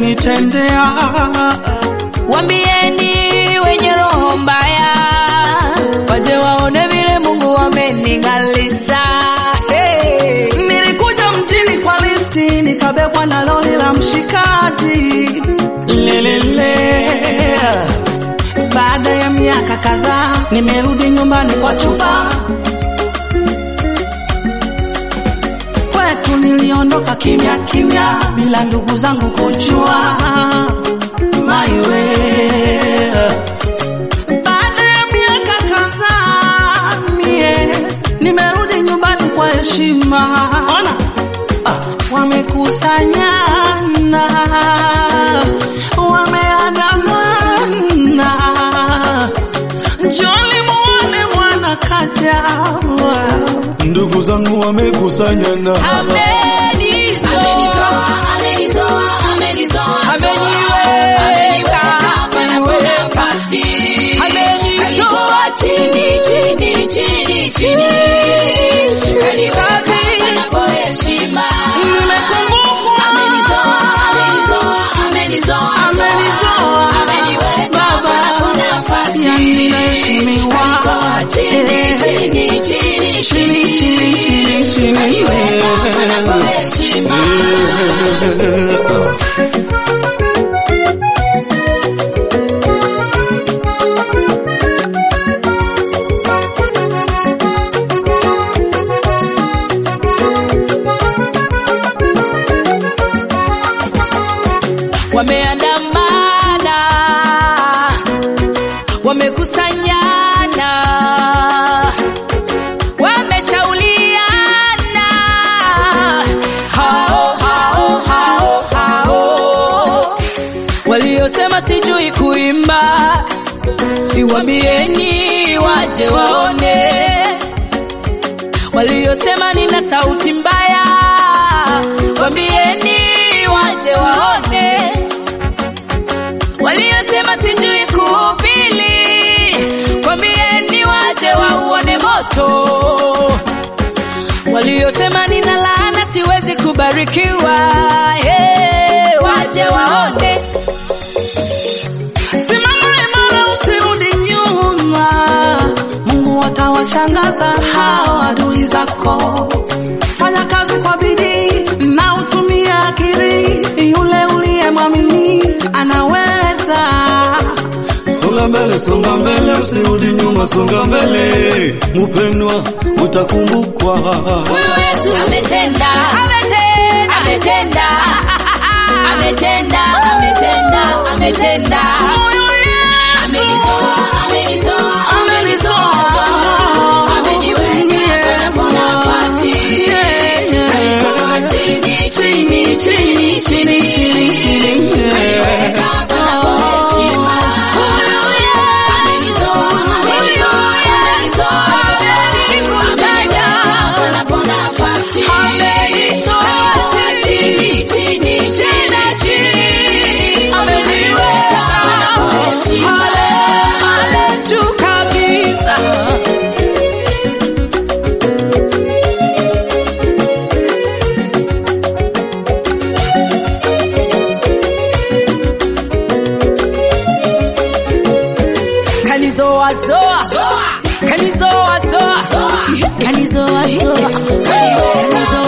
umenitendea. Wambieni wenye roho mbaya waje waone vile Mungu amening'alisha. Hey. Nilikuja mjini kwa lifti, nikabebwa na lori la mshikaji lelele. Baada ya miaka kadhaa, nimerudi nyumbani kwa chumba kwetu. Niliondoka kimya kimya, bila ndugu zangu kujua maiwe. Baada ya miaka kadhaa, mie nimerudi nyumbani kwa heshima. Ona ah, wamekusanyana, wameandamana, njoni muone mwana kaja. Ndugu zangu wamekusanyana, Amenizoa, ameniweka, amenitoa chini, chini, chini, chini, katikati. Nimekumbukwa, amenizoa, Baba, yani ninaheshimiwa. Eh, chini, chini, chini, chini. wameandamana, wamekusanyana, wameshauliana, hao hao hao hao waliosema sijui kuimba, iwambieni waje waone, waliosema nina sauti mbaya, wambieni waje waone waliosema sijui kuhubiri, kwambieni waje wauone moto. Waliosema nina laana siwezi kubarikiwa, hey, waje waone. Simama imara, usirudi nyuma. Mungu atawashangaza hao adui zako. Fanya kazi kwa bidii na utumie akili, yule uliyemwamini anaweza. songa mbele, songa mbele, usirudi nyuma, songa mbele, mupendwa, utakumbukwa. Huyu Yesu ametenda, ametenda, ametenda, ametenda, ametenda, ametenda. Huyu Yesu Amenizoa, amenizoa, amenizoa. ameniweka kwa nafasi. Kanitoa chini, chini, chini, chini, chini. Kaniweka panapo heshima. Amenizoa, amenizoa, amenizoa. Amenikusanya panapo nafasi. Kanitoa chini, chini, chini, chini. Ameniweka panapo heshima. Ale juu kabisa. Kanizoa zoa, kanizoa zoa, kanizoa zoa, kanizoa